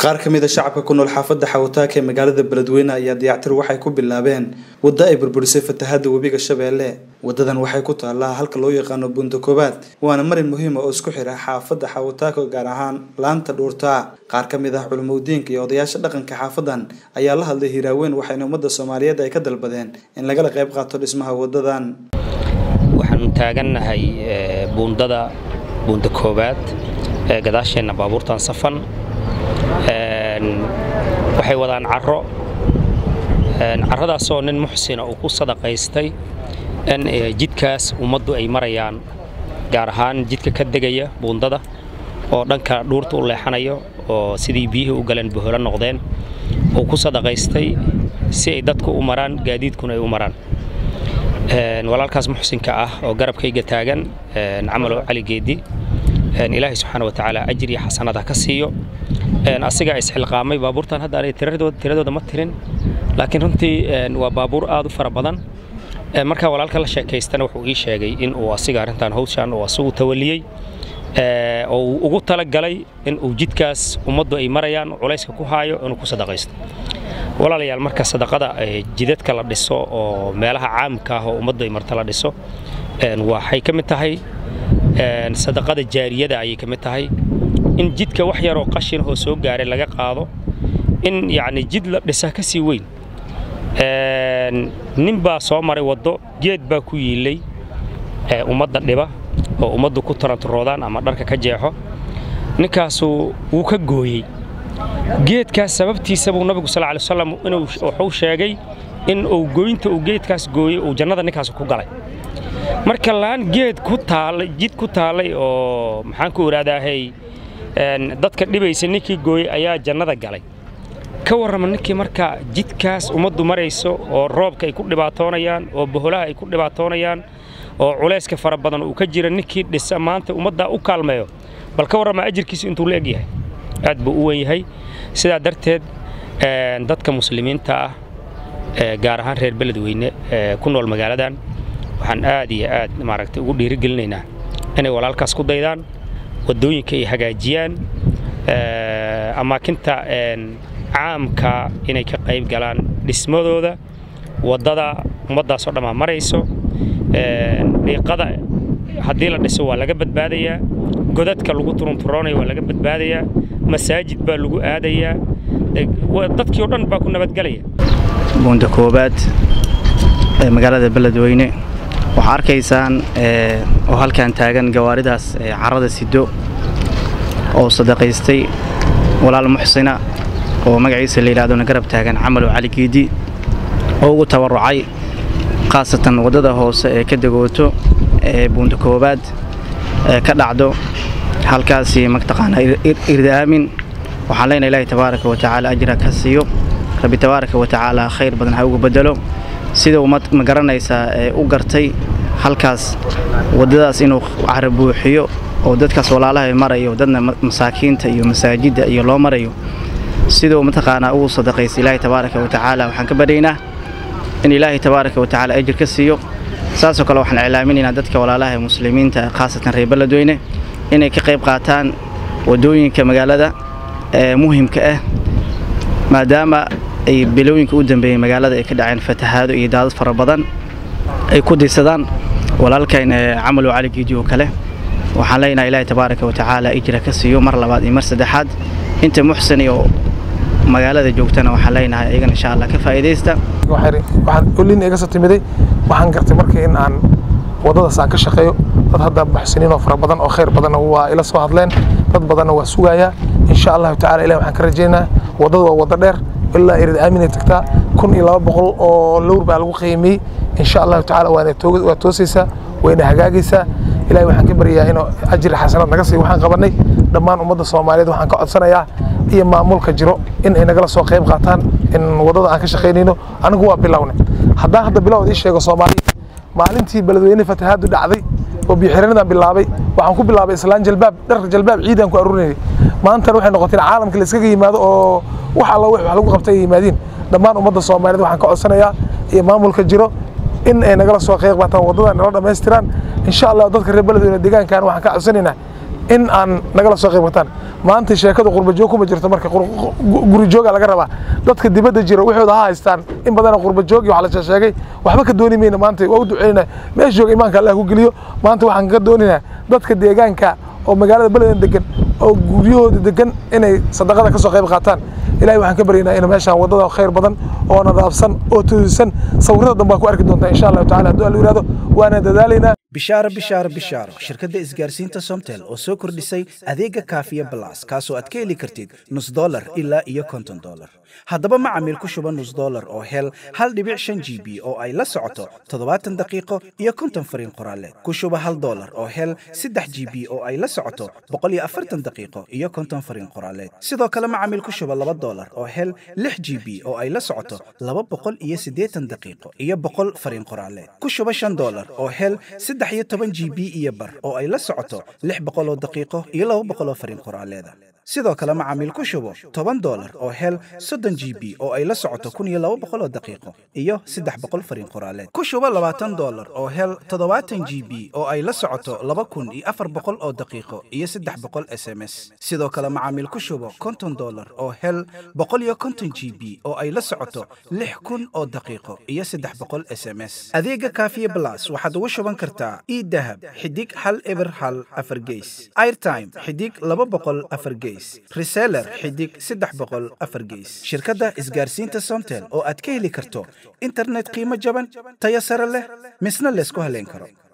qaar ka mid a shacabka ku nool xaafadda xawataaka ee magaalada beledweyne ayaa dayactir waxay ku bilaabeen waddo ay burburisay fatahaadda webiga shabeelle wadadan waxay ku taallaa halka loo yaqaano bunta koobaad waana marin muhiima oo isku xira xaafadda xawataaka gaar ahaan laanta dhuurtaa qaar ka mid ah culimadiinka iyo odayaasha dhaqanka xaafadan ayaa la hadlay hiraaweyn waxayna ummadda soomaaliyeed ay ka dalbadeen in lagala qayb qaato dhismaha wadadan waxaanu taagannahay buundada buunda koobaad ee gadaasheenna baabuurtan safan waxay wadaan caro carradaasoo nin muxsina uu ku sadaqaystay in jidkaas ummaddu ay marayaan gaar ahaan jidka ka degaya buundada oo dhanka dhuurta u leexanayo oo sidii biyihii u galeen boholo noqdeen uu ku sadaqaystay si ay dadku u maraan gaadiidkuna ay u maraan walaalkaas muxsinka ah oo garabkayga taagan camalow cali geedi ilaahay subxaana watacaala ajir iyo xasanada ka siiyo asigaa isxilqaamay baabuurtan hadda aanay tiradooda ma tirin laakiin runtii waa baabuur aad u fara badan markaa walaalka la sheekaystana wuxuu ii sheegay in uu asiga arrintan hawshan uu asigu tawaliyey oo uu ugu talagalay in uu jidkaas ummaddu ay marayaan culayska ku haayo inuu ku sadaqaysto walaalayaal marka sadaqada jidadka la dhiso oo meelaha caamka ah oo ummaddu ay marta la dhiso waxay ka mid tahay sadaqada jaariyada ayay ka mid tahay in jidka wax yaroo qashinahoo soo gaaray laga qaado in yacni jid la dhisa ka sii weyn nin baa soo maray waddo geed baa ku yiillay ummadda dhiba oo ummaddu ku tarantaroodaan ama dharka ka jeexo ninkaasu wuu ka gooyey geedkaas sababtiisa buu nabigu sal lay wasalam inuu wuxuu sheegay in uu goynta uu geedkaas gooyey uu jannada ninkaas ku galay marka laan geed ku taallay jid ku taallay oo maxaan ku idhahdaahay dadka dhibaysa ninkii gooyey ayaa jannada galay ka warrama ninkii marka jidkaas ummaddu marayso oo roobka ay ku dhibaatoonayaan oo boholaha ay ku dhibaatoonayaan oo culayska fara badan uu ka jira ninkii dhisa maanta ummadda u kaalmeeyo bal ka warrama ajirkiisu intuu la egyahay aad buu u wen yahay sidaa darteed dadka muslimiinta ah gaar ahaan reer beledweyne ku nool magaaladan waxaan aad iyo aad maaragtay ugu dhiirigelinaynaa inay walaalkaas ku daydaan waddooyinka ay hagaajiyaan amaakinta caamka inay ka qayb galaan dhismadooda waddada ummaddaasoo dhammaa marayso dhiiqada haddii la dhiso waa laga badbaadayaa godadka lagu turunturoonayo waa laga badbaadayaa masaajid baa lagu aadayaa dadkii o dhan baa ku nabadgelaya buunda koobaad ee magaalada beledweyne waxaa arkaysaan oo halkan taagan gawaaridaas carrada sido oo sadaqaystay walaal muxsina oo magaciisa la yidhahdona garab taagan camalow cali giidi oo ugu tabarucay khaasatan waddada hoose ee ka degooto ee buunda koobaad ee ka dhacdo halkaasi mataqaanaa irda aamin waxaan leenahay ilaahay tabaaraka wa tacaala ajra ka siiyo rabbi tabaaraka wa tacaala khayr badan ha ugu bedelo sida uu ma garanaysaa ee u gartay halkaas waddadaas inuu cara buuxiyo oo dadkaas walaalaha marayo dadna masaakiinta iyo masaajidda iyo loo marayo siduu mataqaanaa ugu sadaqaysa ilaahay tabaaraka wa tacaala waxaan ka baryaynaa in ilaahay tabaaraka wa tacaala ajir ka siiyo saasoo kale waxaan iclaaminaynaa dadka walaalaha muslimiinta khaasatan reer beledweyne inay ka qayb qaataan waddooyinka magaalada ee muhimka ah maadaama ay bilooyinka u dambeeyey magaalada ay ka dhaceen fatahaado iyo daadad fara badan ay ku diisadaan walaalkayn camalow cali giidi oo kale waxaan leenahay ilaahay tabaaraka wa tacaala ijra ka siiyo mar labaad iyo mar saddexaad inta muxsin iyo magaalada joogtana waxaan leenahay iyagana insha allah ka faa'iidaysta waxaan olin iga soo timiday waxaan gartay markii in aan waddadaas aan ka shaqeeyo dad hadda muxsiniin oo fara badan oo khayr badanna waa ila soo hadleen dad badanna waa sugayaa insha allahu tacala ilahi waxaan ka rajaynaa waddada waa waddo dheer ilaa irid aaminay tagtaa kun iyo laba boqol oo lowr baa lagu qiimiyey insha allahu tacala waa toosaysaa wayna hagaagaysaa ilahi waxaan ka baryayaa inuu ajri xasanad naga siiyo waxaan qabanay dhammaan ummadda soomaaliyeed waxaan ka codsanayaa iyo maamulka jiro in ay nagala soo qayb qaataan in waddada aan ka shaqaynayno anigu waa bilownay haddaan hadda bilowd ii sheego soomaaliya maalintii beledweyne fatahaadu dhacday oo biyoxiranadan bilaabay waxaan ku bilaabay islaan jalbaab dhar jalbaab ciidaan ku aruurinayay maantana waxay noqotay in caalamka la iskaga yimaado oo wax alla wax lagu qabtay ay yimaadiin dhammaan ummadda soomaaliyeed waxaan ka codsanayaa iyo maamulka jiro in ay nagala soo qayb qaataan waddada nala dhammaystiraan insha allah dadka reer beledweyne deegaankan waxaan ka codsanaynaa in aan nagala soo qayb qataan maanta sheekada qurbajoog kuma jirto marka guri jooga laga rabaa dadka dibadda jira waxooda ha haystaan in badana qurbajoog iyo waxa la sheegay waxba ka dooni mayna maanta waa u duceynaa meesha jooga imaanka allah ku geliyo maanta waxaan ka dooninaa dadka deegaanka oo magaalada beledan degan oo guryahooda degan inay sadaqada ka soo qayb qaataan ilahay waxaan ka baryaynaa in meeshaan waddada khayr badan oo nadaafsan oo tudisan sawirada dambe waa ku arki doontaa insha allahu tacala hadduu alla yihahdo waana dadaalaynaa bishaaro bishaaro bishaaro shirkadda isgaarsiinta somtel oo soo kordhisay adeega kaafiya balas kaasoo aad ka heli kartid nus dolar ilaa iyo konton dolar haddaba macamiil ku shuba nus dolar oo hel hal dhibic shan g b oo ay la socoto toddobaatan daqiiqo iyo konton fariin qoraaleed ku shuba hal dolar oo hel saddex g b oo ay la socoto boqol iyo afartan daqiiqo iyo konton fariin qoraaleed sidoo kale macamiil ku shuba laba dolar oo hel lix g b oo ay la socoto laba boqol iyo siddeetan daqiiqo iyo boqol fariin qoraaleed ku shuba shan dolar oo hel saddex iyo toban g b iyo bar oo ay la socoto lix boqol oo daqiiqo iyo laba boqol oo fariin qoraaleeda sidoo kale macaamiil ku shubo toban dolar oo hel soddon g b oo ay la socoto kun iyo laba boqol oo daqiiqo iyo saddex boqol fariin qoraaleed ku shubo labaatan dolar oo hel toddobaatan g b oo ay la socoto laba kun iyo afar boqol oo daqiiqo iyo saddex boqol s m s sidoo kale macaamiil ku shubo konton dolar oo hel boqol iyo konton g b oo ay la socoto lix kun oo daqiiqo iyo saddex boqol s m s adeega kaafiye blas waxaad ugu shuban kartaa idahab xidig hal eber hal afar geys airtime xidig laba boqol afar geys reseller xidig saddex boqol afar geys shirkadda isgaarsiinta somtel oo aad ka heli karto internet qiimo jaban tayo sare leh misna laysku haleyn karo